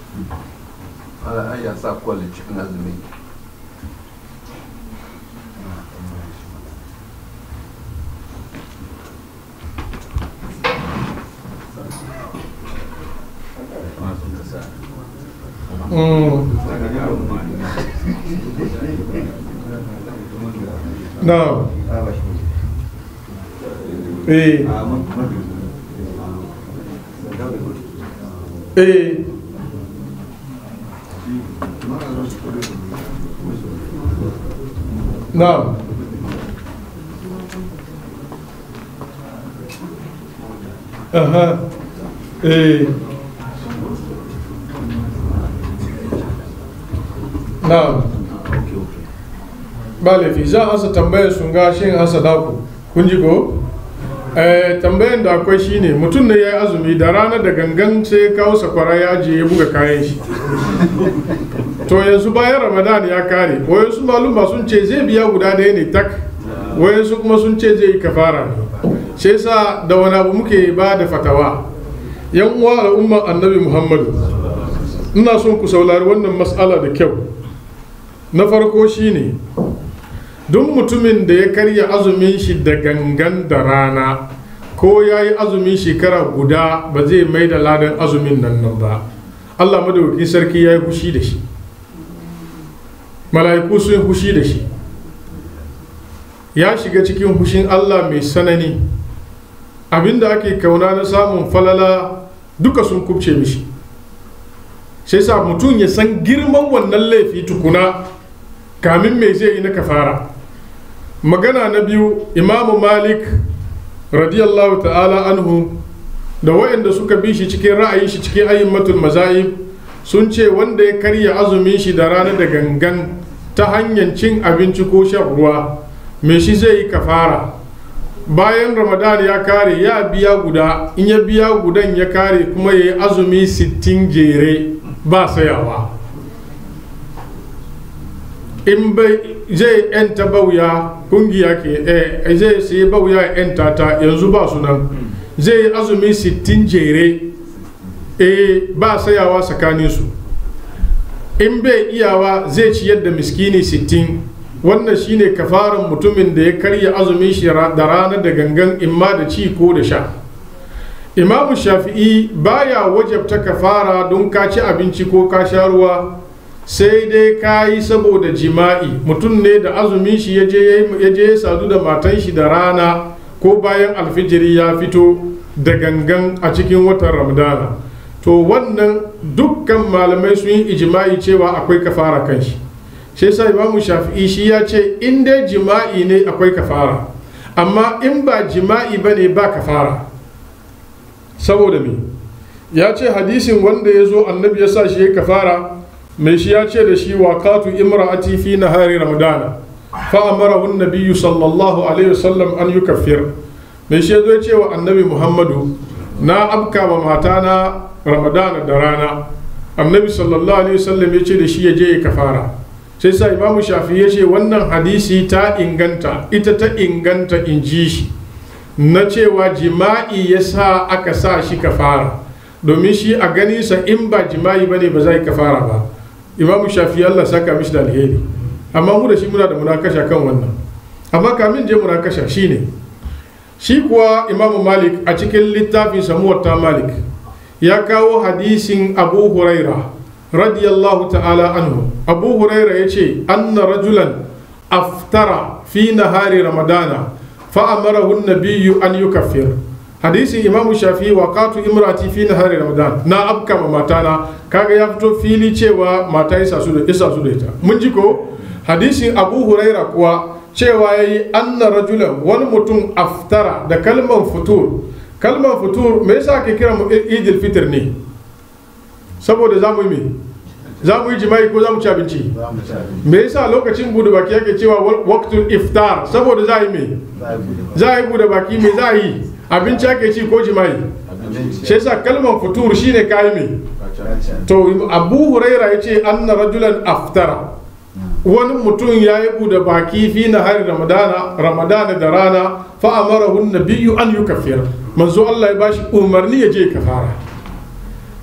ala ai ya sa kwalli cikin azumi na eh eh na aha eh na ba laifi za a ansa tambayar sun ga shi ansa daku kun ji ko eh tambayan da akwai shine mutum ne ya yi azumi da rana da gangan sai ya kawo sakwara ya ajiye ya buga kayan shi to yanzu bayan ramadan ya kare wayansu maluma sun ce zai biya guda ɗaya ne tak wayansu kuma sun ce zai yi kafara ne sai sa da wani abu muke ba da fatawa yan uwa al'umman annabi muhammadu ina son ku saurari wannan matsala da kyau na farko shine duk mutumin da ya karya azumin shi da gangan da rana ko ya yi azumin shekara guda ba zai mai da ladan azumin nan nan ba allah madaukakin sarki ya yi fushi da shi mala'iku sun yi fushi da shi ya shiga cikin fushin allah mai sanani abinda ake kauna na samun falala duka sun kubce mishi sai sa mutum ya san girman wannan laifi tukuna kamin mai zai yi na kafara magana na biyu imamu malik radiyallahu ta'ala anhu da waɗanda suka bi shi cikin ra'ayin shi cikin ayyumatul mazahib sun ce wanda ya karya azumin shi da rana da gangan ta hanyar cin abinci ko shan ruwa me shi zai yi kafara bayan ramadan ya kare ya biya guda in ya biya gudan ya kare kuma ya yi azumi sittin jere ba sayawa in bai zai yanta bauya kungiya ke eh zai sai bauya yanta ta yanzu ba su nan zai azumi sittin jere eh ba sayawa tsakanin su in bai iyawa zai ciyar da miskini sittin wannan shine kafaran mutumin da ya karya azumin shi da rana da gangan imma da ci ko da sha imamu shafi'i baya wajabta kafara don ka ci abinci ko ka sha ruwa sai dai ka yi saboda jima'i mutum ne da azumin shi ya je ya sadu da matan shi da rana ko bayan alfijiri ya fito da gangan a cikin watan ramadana to wannan dukkan malamai sun yi ijima'i cewa akwai kafara kan shi shi yasa imamu shafi'i shi ya ce in dai jima'i ne akwai kafara amma in ba jima'i ba ne ba kafara saboda me ya ce hadisin wanda ya zo annabi ya sa shi ya kafara mai shi ya ce da shi waqatu imra'ati fi nahari ramadana fa amarahu an-nabiyyu sallallahu alaihi wasallam an yukaffir mai shi ya zo ya ce wa annabi muhammadu na abka wa matana ramadana da rana annabi sallallahu alaihi wasallam ya ce da shi ya je ya kafara sai sa imamu shafi ya ce wannan hadisi ta inganta ita ta inganta in ji shi na cewa jima'i ya sa aka sa shi kafara domin shi a ganinsa in ba jima'i ba ne ba za yi kafara ba imamu shafi allah saka mishi da alheri amma mu da shi muna da munakasha kan wannan amma kamin je munakasha shi ne shi kuwa imamu malik a cikin littafin samuwar malik ya kawo hadisin abu huraira radiyallahu ta'ala anhu abu huraira ya ce anna rajulan aftara fi nahari ramadana fa'amarahu nabiyyu an yukaffir hadisin imamu shafi wa katu imrati fi nahari ramadan na abka ma matana kaga ya fito fili cewa mata isa su da isa su da ita mun ji ko hadisin abu huraira kuwa cewa yayi anna rajulan wani mutum aftara da kalman futur kalman futur me yasa ake kira mu idil fitr ne saboda za mu yi me za mu yi jima'i ko za mu ci abinci me yasa lokacin bude baki yake cewa waqtul iftar saboda za a yi me za a yi bude baki me za a yi abinci ake ci ko jima'i shi yasa kalmar futur shine kayi me to abu huraira ya ce anna rajulan aftara wani mutum ya yi bude baki fi na hari ramadana ramadana da rana fa amarahu nabiyyu an yukaffir manzo Allah ya bashi umarni ya je kafara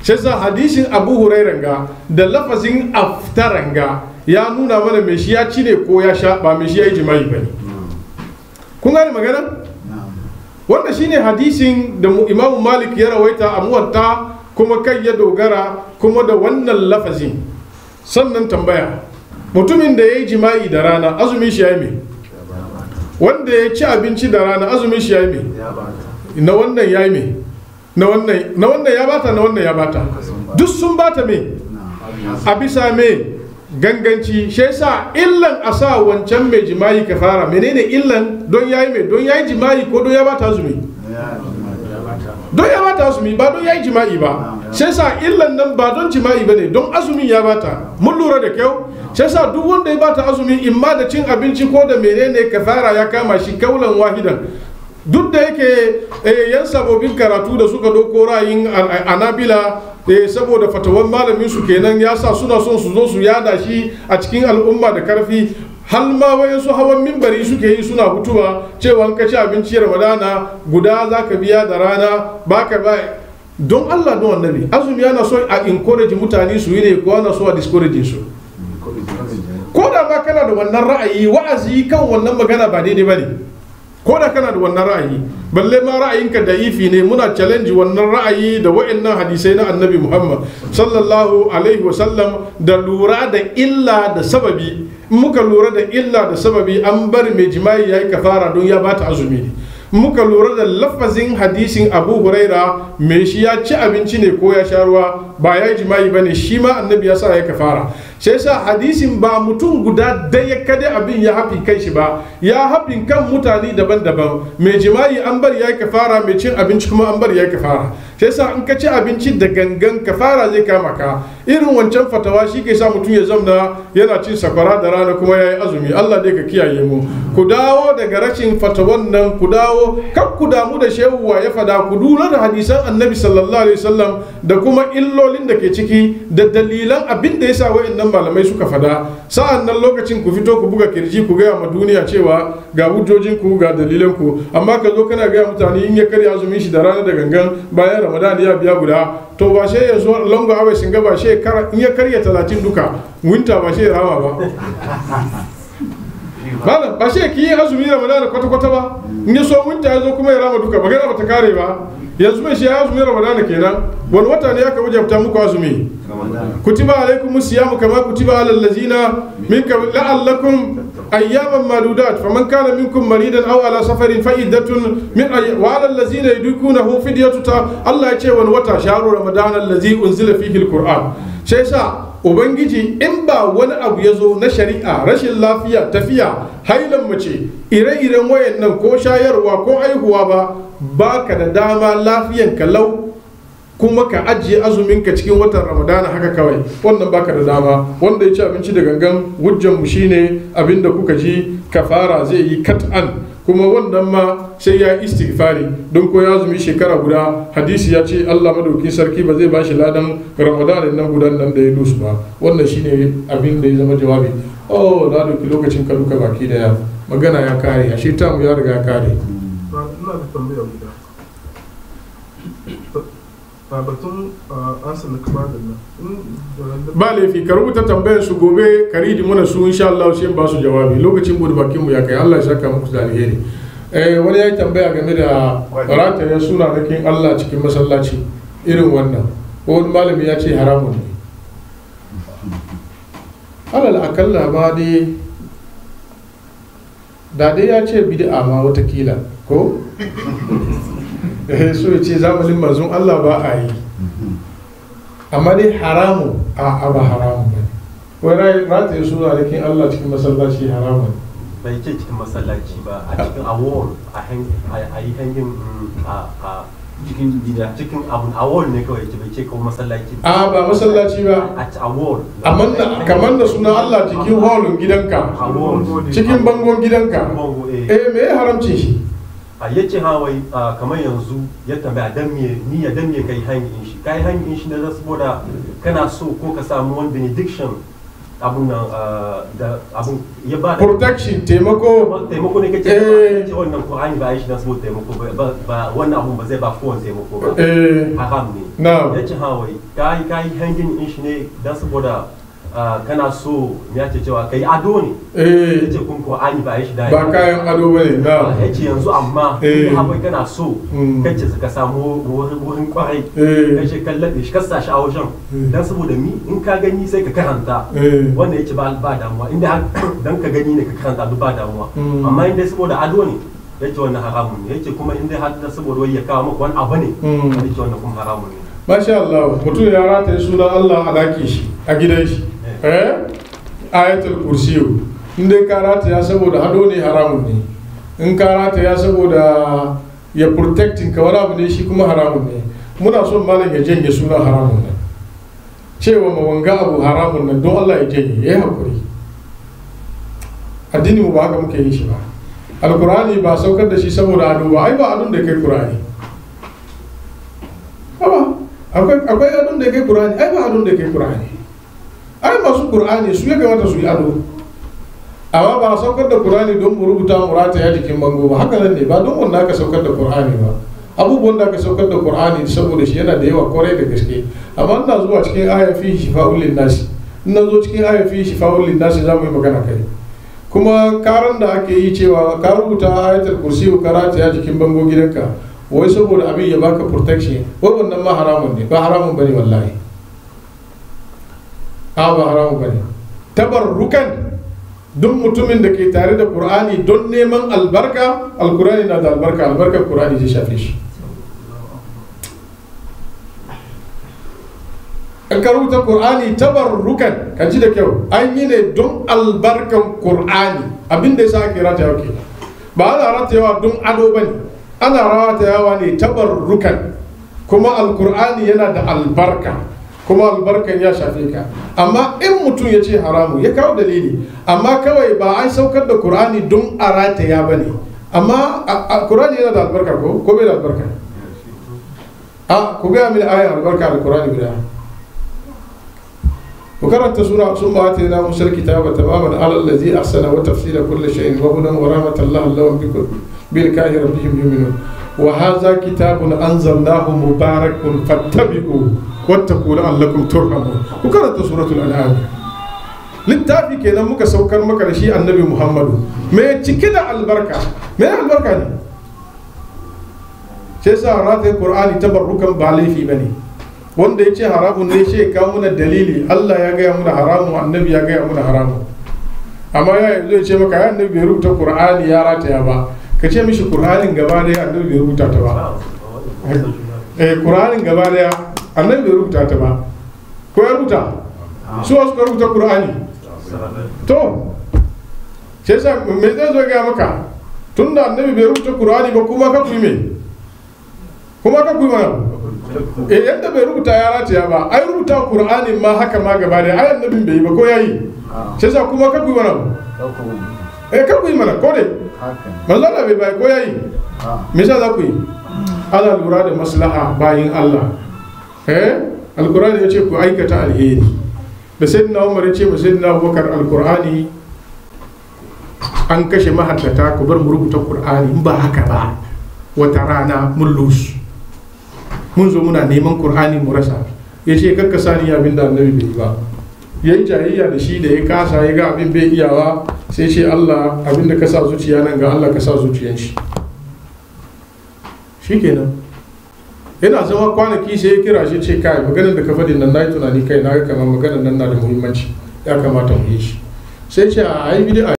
shi sa hadisin abu hurairan ga da lafazin aftaran ga ya nuna mana mai shi ya ci ne ko ya sha ba mai shi ya yi jima'i ba ne kun gane magana wanda shine hadisin da mu- imamu malik ya rawaita a muwatta kuma kai ya dogara kuma da wannan lafazin sannan tambaya mutumin da ya yi jima'i da rana azumin shi ya yi me wanda ya ci abinci da rana azumin shi ya yi me na wannan ya yi me na wannan na wannan ya bata na wannan ya bata duk sun bata me a bisa me ganganci shi yasa illan a sa wancan mai jima'i ka fara menene illan don yayi me don yayi jima'i ko don ya bata azumi don ya bata azumi ba don yayi jima'i ba shi yasa illan nan ba don jima'i ba ne don azumin ya bata mun lura da kyau shi yasa duk wanda ya bata azumi in ma da cin abinci ko da menene kafara ya kama shi kaulan wahidan duk da yake eh, yan sabobin karatu da suka doko ra'ayin a- a- anabila eh, saboda fatawan malamin su kenan ya sa suna son su zo su yada shi a cikin al'umma da karfi hal ma wayansu hawan mimbari suke yi suna hutuwa cewa in ka ci abinci ramadana guda za ka biya da rana baka ba don allah don annabi azumi yana so a encourage mutane su yi ne ko ana so a discourage su ko da ma kana da wannan ra'ayi wa'azi kan wannan magana ba daidai ba ne ko da kana da wannan ra'ayi balle ma ra'ayinka da ifi ne muna challenge wannan ra'ayi da wa'annan hadisai na annabi muhammad sallallahu alaihi wasallam da lura da illa da sababi in muka lura da illa da sababi an bari mai jima'i ya yi kafara don ya bata azumi ne muka lura da lafazin hadisin abu huraira mai shi ya ci abinci ne ko ya sha ruwa ba ya yi jima'i ba ne shi ma annabi ya sa ya kafara shi yasa hadisin ba mutum guda daya kada abin ya hafi kai shi ba ya hafin kan mutane daban-daban mai jima'i an bar ya yi kafara mai cin abinci kuma an bar ya yi kafara shi yasa in ka ci abinci da gangan kafara zai kama ka irin wancan fatawa shi ke sa mutum ya zamna yana cin sakwara da rana kuma ya yi azumi allah dai ka kiyaye mu ku dawo daga rashin fatawan nan ku dawo kar ku damu da shehu wa ya fada ku lura da hadisan annabi sallallahu alaihi wasallam da kuma illolin da ke ciki da dalilan abin da yasa wa'annan malamai suka fada sa'an nan lokacin ku fito ku buga kirji ku gaya ma duniya cewa ga hujjojin ku ga dalilan ku amma ka zo kana gaya mutane in ya karya azumin shi da rana da gangan bayan ramadan ya biya guda to ba shi ya zo longo abai singa ba shi in ya karya talatin duka winta ba shi ya rama ba malam ba shi ki yi azumi ramadan kwata kwata ba in ya so winta ya zo kuma ya rama duka magana bata kare ba yanzu mai shi ya azumi ramadan kenan wani wata ne aka wajabta muku azumi kutiba alaikum siyamu kama kutiba alal ladzina min qabl la'allakum ayyaman maludat faman kana minkum maridan aw ala safarin fa iddatun min ay wa alal ladzina yudukunahu fidyatu ta Allah ya ce wani wata shahru ramadan allazi unzila fihi alquran sai sa ubangiji in ba wani abu ya zo na shari'a rashin lafiya tafiya hailan mace ire-iren wayannan ko shayarwa ko aihuwa ba baka da dama lafiyan ka lau kuma ka ajiye azuminka cikin watan ramadana haka kawai wannan baka da dama wanda ya ci abinci da gangan hujjan mu shine abinda kuka ji kafara zai yi kat'an kuma wannan ma sai ya yi istighfari don ko ya azumi shekara guda hadisi ya ce Allah madaukin sarki ba zai bashi ladan ramadana nan gudan nan da ya dusu ba wannan shine abin da ya zama jawabi oh na dauki lokacin ka duka baki daya magana ya kare ashe tamu ya riga ya kare ina da tambaya guda a batun ansa na kama da nan ba laifi ka rubuta tambayar su gobe ka ridi mana su insha Allah sai ba su jawabi lokacin bude bakin mu ya kai Allah ya saka muku da alheri eh wani ya yi tambaya game da rataye suna nakin Allah cikin masallaci irin wannan ko wani malami ya ce haramun ne alal akalla ma dai da dai ya ce bid'a ma watakila ko eh so ya ce zamanin manzon Allah ba a yi amma dai haramun a ba haramun ba wai rataye suna da kin Allah cikin masallaci haramun bai ce cikin masallaci ba a cikin awon a yi hangin a cikin gida cikin abun awon ne kawai ce bai ce kawai masallaci a ba masallaci ba a ci awon amma da kamar da suna Allah cikin holin gidanka cikin bangon gidanka bango eh eh me ya haramcin shi a yace hawai kamar yanzu ya tambaya dan me ni ya dan me kai hangin shi kai hangin shi ne saboda kana so ko ka samu wani benediction abun nan ah, da abun ya ba da protection taimako taimako ne kake Eh. ce wannan Qur'ani ba yi shi dan saboda taimako ba ba- ba wannan abun ba zai ba kowane taimako ba eh haram ne na ya ce hawai ka yi ka yi hangin in shi ne dan saboda ah, kana so ya ce cewa kai ado ne ya eh ce kun Qur'ani ba yi shi da ba kayan ado bane na ya ce yanzu amma Eh. in hawai kana so Mm. kace ka samu wurin wurin kwarai eh kace kallabe shi kasa shi a wajen Mm. dan saboda mi in ka gani sai ka karanta eh wanda yake ba ba damuwa inda har dan ka gani ne ka karanta duk ba damuwa Mm. amma inda saboda ado ne yace wannan haramun ne yace kuma inda har da saboda wai ya kawo maka wani abu ne Mm. yace wannan kuma haramun ne Masha Allah mutum ya rataye sunan Allah a ɗakin shi a gidan shi eh ayatul kursiyu in dai ka rataya saboda hado ne haramun ne in ka rataya saboda ya protecting ka wani abu ne shi kuma haramun ne muna son malam ya janye sunan haramun nan cewa ma wanga abu haramun nan don Allah ya janye ya yi hakuri addini mu ba haka muke yin shi ba alkurani ba saukar da shi saboda ado ba ai ba adon da kai kurani Haba, akwai akwai adon da kai Qur'ani, ai ba adon da kai Qur'ani. Ai masu Qur'ani su ya kamata su yi ado. Amma ba a saukar da Qur'ani don mu rubuta mu rataya jikin bango ba, haka nan ne ba don wanda aka saukar da Qur'ani ba. Abubuwan da aka saukar da Qur'ani saboda shi yana da yawa kwarai da gaske. Amma ina zuwa cikin aya fi shifa'ul linnasi. Ina zo cikin aya fi shifa'ul linnasi za mu yi magana kai. Kuma karan da ake yi cewa ka rubuta ayatul kursi ka rataya jikin bango gidanka wai saboda abin ya baka protection wai wannan ma haramun ne ba haramun bane wallahi a ba haramun bane tabarrukan duk mutumin da ke tare da qur'ani don neman albarka alqur'ani na da albarka albarkar qur'ani zai shafe shi in ka rubuta qur'ani tabarrukan ka ji da kyau an yi ne don albarkan qur'ani abin da yasa ake ratayawa kenan ba ana ratayawa don ado bane ana ratayawa ne tabarrukan kuma alqur'ani yana da albarka kuma albarkan ya shafe ka amma in mutum ya ce haramu ya kawo dalili amma kawai ba an saukar da qur'ani don a rataya bane amma a- a- qur'ani yana da albarka ko ko bai da albarka a ku gaya mini ayan albarka da qur'ani guda وقرأت سورة ثم آتينا موسى الكتاب تماما على الذي أحسن وتفصيل كل شيء وهدى ورحمة الله لهم بكل بلقاء ربهم يؤمنون وهذا كتاب أنزلناه مبارك فاتبعوا واتقوا لعلكم ترحمون وقرأت سورة الأنعام littafi kenan muka saukar maka da shi annabi muhammadu mai cike da albarka mai albarka ne sai sa rataye qur'ani tabarrukan ba laifi bane wanda ya ce haramun ne shi ya kawo muna dalili Allah ya gaya muna haramun annabi ya gaya muna haramun amma ya zai ce maka ya annabi bai rubuta qur'ani ya rataya ba ka ce mishi qur'anin gaba daya annabi bai rubuta ta ba eh qur'anin gaba daya annabi bai rubuta ta ba ko ya rubuta su wasu ka rubuta qur'ani to sai sa me zai zo ga maka tunda annabi bai rubuta qur'ani ba kuma ka kuyi me kuma ka kuyi mana eh yadda bai rubuta ya rataya ba ai rubuta qur'ani ma haka ma gaba da ai annabin bai yi ba ko yayi sai sa kuma ka kuyi mana eh ka kuyi mana ko dai manzo Allah bai bai ko yayi me yasa za ku yi ana lura da maslaha bayin Allah eh alqur'ani ya ce ku aikata alheri da sayyidina Umar ya ce ma sayyidina Abubakar alqur'ani an kashe mahaddata ku bar mu rubuta qur'ani in ba haka ba wata rana mun lusu mun zo muna neman qur'ani mu rasa ya ce kakka sani abin da annabi bai yi ba ya yi jayayya da shi da ya kasa ya ga abin bai iyawa sai ce Allah abin da ka sa zuciya nan ga Allah ka sa zuciyan shi shikenan yana zama kwanaki sai ya kira shi ce kai maganar da ka faɗi nan na yi tunani kai na ga kamar maganar nan na da muhimmanci ya kamata mu yi shi sai ce a ai bid'a